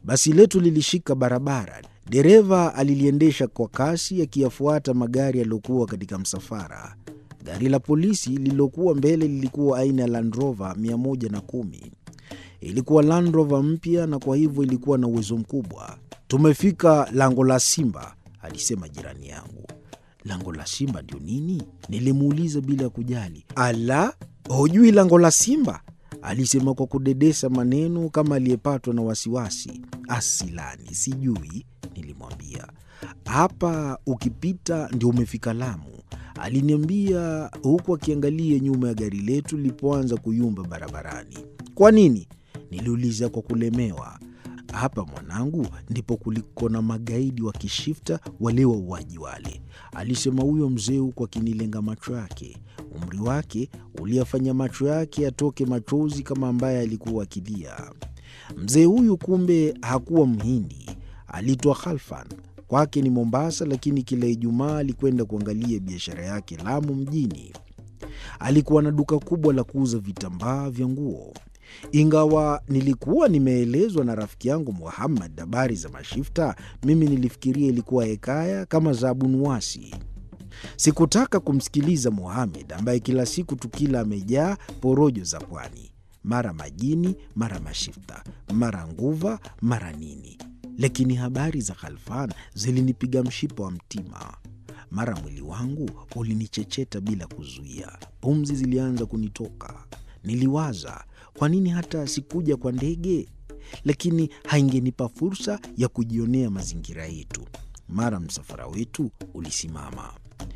Basi letu lilishika barabara. Dereva aliliendesha kwa kasi, akiyafuata magari yaliyokuwa katika msafara. Gari la polisi lililokuwa mbele lilikuwa aina ya Land Rover 110. Ilikuwa Land Rover mpya na kwa hivyo ilikuwa na uwezo mkubwa. Tumefika lango la Simba, alisema jirani yangu. Lango la Simba ndio nini? Nilimuuliza bila ya kujali. Ala, hujui lango la Simba? Alisema kwa kudedesa maneno kama aliyepatwa na wasiwasi. Asilani, sijui, nilimwambia. Hapa ukipita ndio umefika Lamu, aliniambia huku akiangalia nyuma ya gari letu lilipoanza kuyumba barabarani. Kwa nini? Niliuliza kwa kulemewa. Hapa mwanangu, ndipo kuliko na magaidi wa kishifta wale wauaji wale, alisema huyo mzee huku akinilenga macho yake. Umri wake uliyafanya macho yake yatoke machozi kama ambaye alikuwa akilia. Mzee huyu kumbe hakuwa Mhindi, aliitwa Khalfan. Kwake ni Mombasa, lakini kila Ijumaa alikwenda kuangalia biashara yake Lamu mjini. Alikuwa na duka kubwa la kuuza vitambaa vya nguo. Ingawa nilikuwa nimeelezwa na rafiki yangu Muhammad habari za mashifta, mimi nilifikiria ilikuwa hekaya kama za Abu Nuwasi. Sikutaka kumsikiliza Muhamed ambaye kila siku tukila amejaa porojo za pwani, mara majini, mara mashifta, mara nguva, mara nini. Lakini habari za Khalfan zilinipiga mshipa wa mtima. Mara mwili wangu ulinichecheta bila kuzuia, pumzi zilianza kunitoka. Niliwaza, kwa nini hata sikuja kwa ndege? Lakini haingenipa fursa ya kujionea mazingira yetu. Mara msafara wetu ulisimama.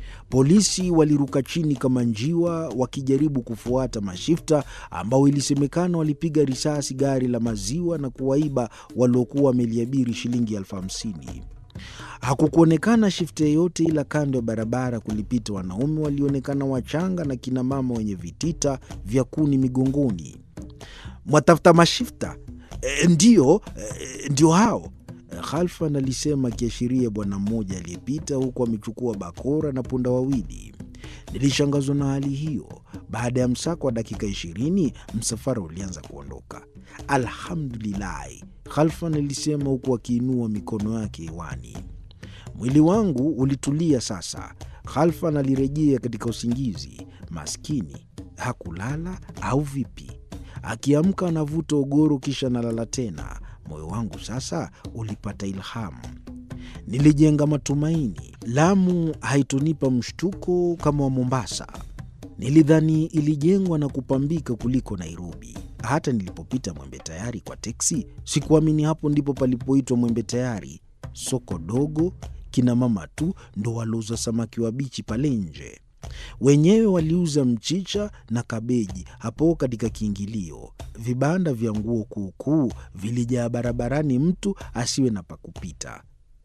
Polisi waliruka chini kama njiwa wakijaribu kufuata mashifta ambao ilisemekana walipiga risasi gari la maziwa na kuwaiba waliokuwa wameliabiri shilingi elfu hamsini. Hakukuonekana shifta yeyote, ila kando ya barabara kulipita wanaume walionekana wachanga na kinamama wenye vitita vya kuni migongoni. Mwatafuta mashifta? E, ndiyo, e, ndio hao Khalfan alisema akiashiria bwana mmoja aliyepita huku amechukua bakora na punda wawili. Nilishangazwa na hali hiyo. Baada ya msako wa dakika ishirini, msafara ulianza kuondoka. Alhamdulilahi, Khalfan alisema huku akiinua mikono yake hewani. Mwili wangu ulitulia sasa. Khalfan alirejea katika usingizi. Maskini hakulala au vipi? Akiamka anavuta ogoro kisha analala tena. Moyo wangu sasa ulipata ilhamu, nilijenga matumaini. Lamu haitonipa mshtuko kama wa Mombasa. Nilidhani ilijengwa na kupambika kuliko Nairobi. Hata nilipopita Mwembe Tayari kwa teksi, sikuamini hapo ndipo palipoitwa Mwembe Tayari. Soko dogo, kina mama tu ndo walouza samaki wabichi pale nje. Wenyewe waliuza mchicha na kabeji hapo katika kiingilio. Vibanda vya nguo kuukuu vilijaa barabarani, mtu asiwe na pakupita.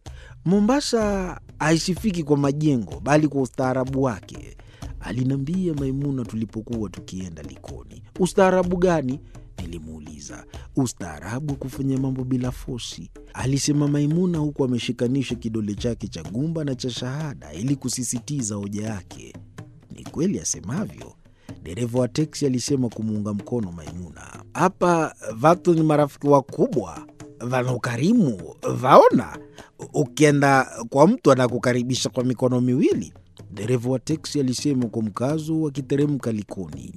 Mombasa haisifiki kwa majengo, bali kwa ustaarabu wake, aliniambia Maimuna tulipokuwa tukienda Likoni. Ustaarabu gani? Nilimuuliza. Ustaarabu wa kufanya mambo bila fosi, alisema Maimuna huku ameshikanisha kidole chake cha gumba na cha shahada ili kusisitiza hoja yake. Ni kweli asemavyo, dereva wa teksi alisema kumuunga mkono Maimuna. Hapa vatu ni marafiki wakubwa, vana ukarimu, vaona ukienda kwa mtu anakukaribisha kwa mikono miwili, dereva wa teksi alisema kwa mkazo akiteremka Likoni.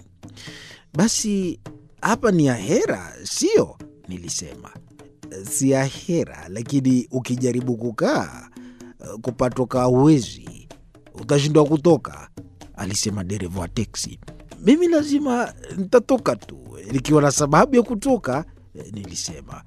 Basi hapa ni ahera, sio? Nilisema si ahera, lakini ukijaribu kukaa kupatoka huwezi, utashindwa kutoka, alisema dereva wa teksi. Mimi lazima nitatoka tu nikiwa na sababu ya kutoka, nilisema.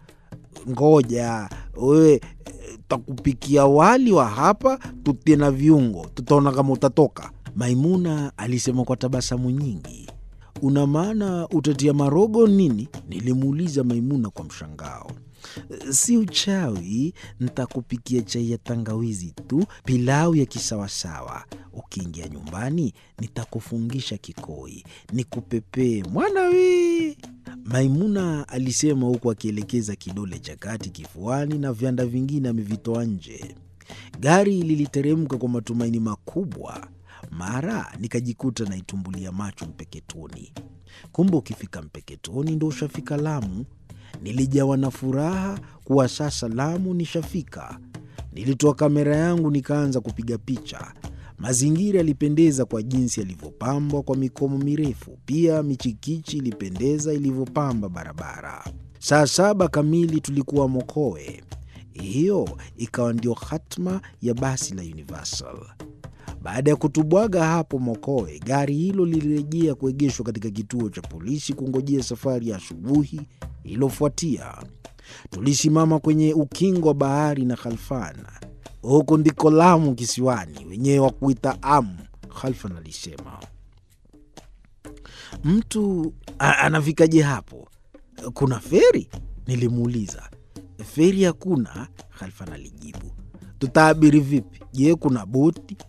Ngoja wewe, takupikia wali wa hapa tutie na viungo, tutaona kama utatoka, Maimuna alisema kwa tabasamu nyingi. Una maana utatia marogo nini? Nilimuuliza Maimuna kwa mshangao. Si uchawi, ntakupikia chai ya tangawizi tu, pilau ya kisawasawa. Ukiingia nyumbani, nitakufungisha kikoi, nikupepee mwana wi. Maimuna alisema huku akielekeza kidole cha kati kifuani na vyanda vingine amevitoa nje. Gari liliteremka kwa matumaini makubwa. Mara nikajikuta naitumbulia macho Mpeketoni. Kumbe ukifika Mpeketoni ndo ushafika Lamu. Nilijawa na furaha kuwa sasa Lamu nishafika. Nilitoa kamera yangu nikaanza kupiga picha. Mazingira yalipendeza kwa jinsi yalivyopambwa kwa mikomo mirefu. Pia michikichi ilipendeza ilivyopamba barabara. Saa saba kamili tulikuwa Mokowe. Hiyo ikawa ndio hatma ya basi la Universal. Baada ya kutubwaga hapo Mokowe, gari hilo lilirejea kuegeshwa katika kituo cha polisi kungojea safari ya asubuhi iliyofuatia. Tulisimama kwenye ukingo wa bahari na Khalfan. Huku ndiko Lamu kisiwani, wenyewe wa kuita Amu, Khalfan alisema. Mtu anafikaje hapo? Kuna feri? Nilimuuliza. Feri hakuna, Khalfan alijibu. Tutaabiri vipi? Je, kuna boti?